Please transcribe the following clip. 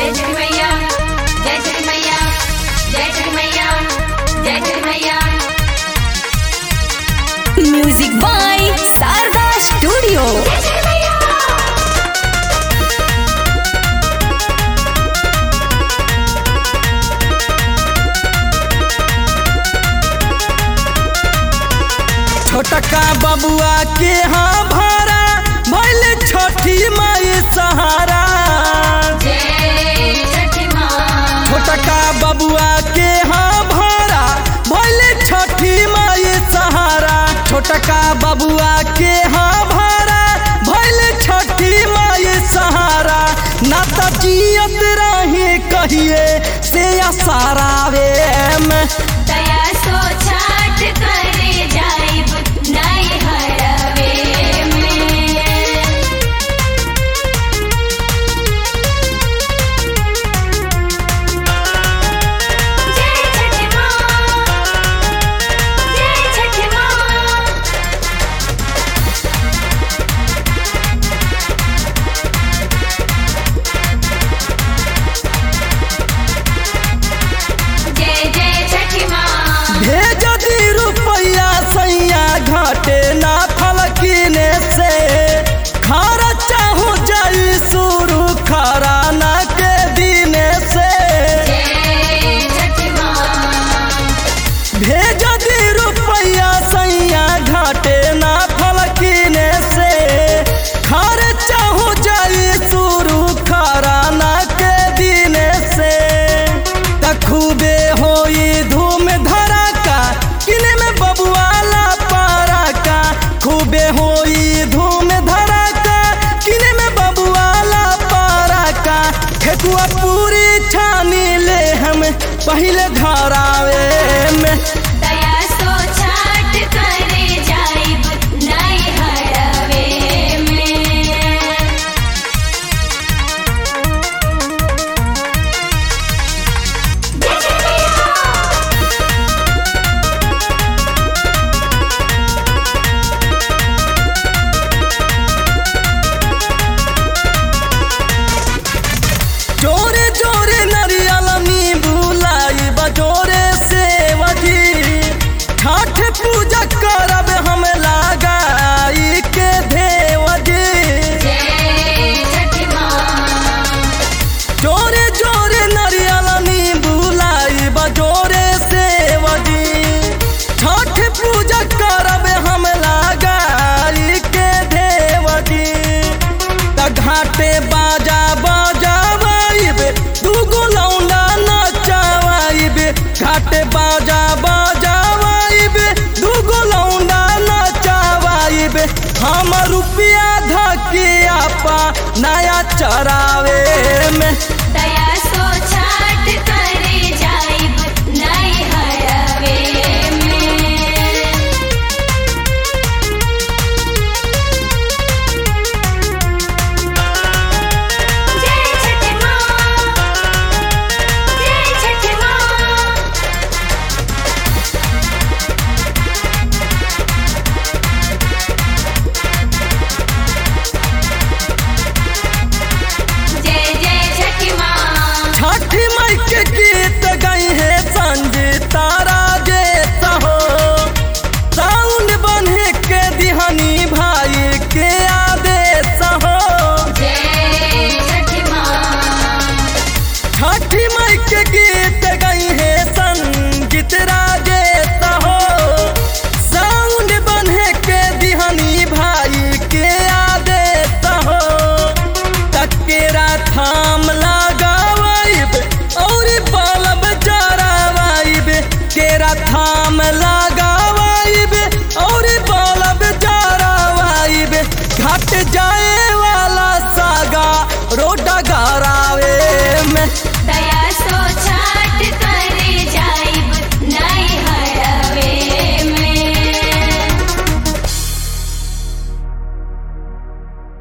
जय जय मैया जय जय मैया जय जय मैया जय जय मैया म्यूजिक बाय शारदा स्टूडियो जय जय मैया छोटका बबुआ के हाँ भारा भैल छठी माई सहारा जय छठी माँ छोटका बबुआ के हाँ भारा भैल छठी माई सहारा छोटका बबुआ के हाँ भारा भैल छठी माई सहारा ना त जियत रही कहिए से सारावे में दया सो छाट करे जाइब नहीं हरवे में जय छठी माँ जय छठी माँ जय जय छठी माँ भेज दी रुपया सैया घाटे ना फलकीने से खारा चाहू जाई शुरू खारा ना के दिने से जय छठी माँ भेज दी रुपया सैया घाटे ना फलकीने से खारे चाहू जाई शुरू खारा ना के दिने से त खूबे होई धूम धड़ाका किने में बबुआला पारा का खूबे होई धूम धड़ाका किने में बबुआला पारा का ठेकुआ पूरी छानी ले हम पहले धरावे में दया सो छाट करे जाइब नहीं हरवे में जोरे जोरे नरियल नींबू लाई बजोरे से वजी छठ पूजा करब हम लगाई के देवजी जय छठी माँ जोरे जोरे नरियल नींबू लाई बजोरे से वजी छठ पूजा करब हम लगाई के देवजी त घाटे बाजा बजावाइब दूगो लौंडा नचावाइब घाटे बाजा बजावाइब दूगो लौंडा नचावाइब हम रुपया धके आपा नया चरावे में दया सो छाट करे जाइब नहीं हरवे में जय छठी माँ जय छठी माँ जय जय छठी माँ छठी माई के गीत गई है संजीता राजेश हो साउंड बने के दिहनी भाई के आदेश हो जय छठी माँ छठी माई के गीत गई है संगीत राजेश हो साउंड बने के दिहनी भाई के आदेश हो तकेरा थाम लगावाइब और बल्ब जरावाइब केरा थाम लगा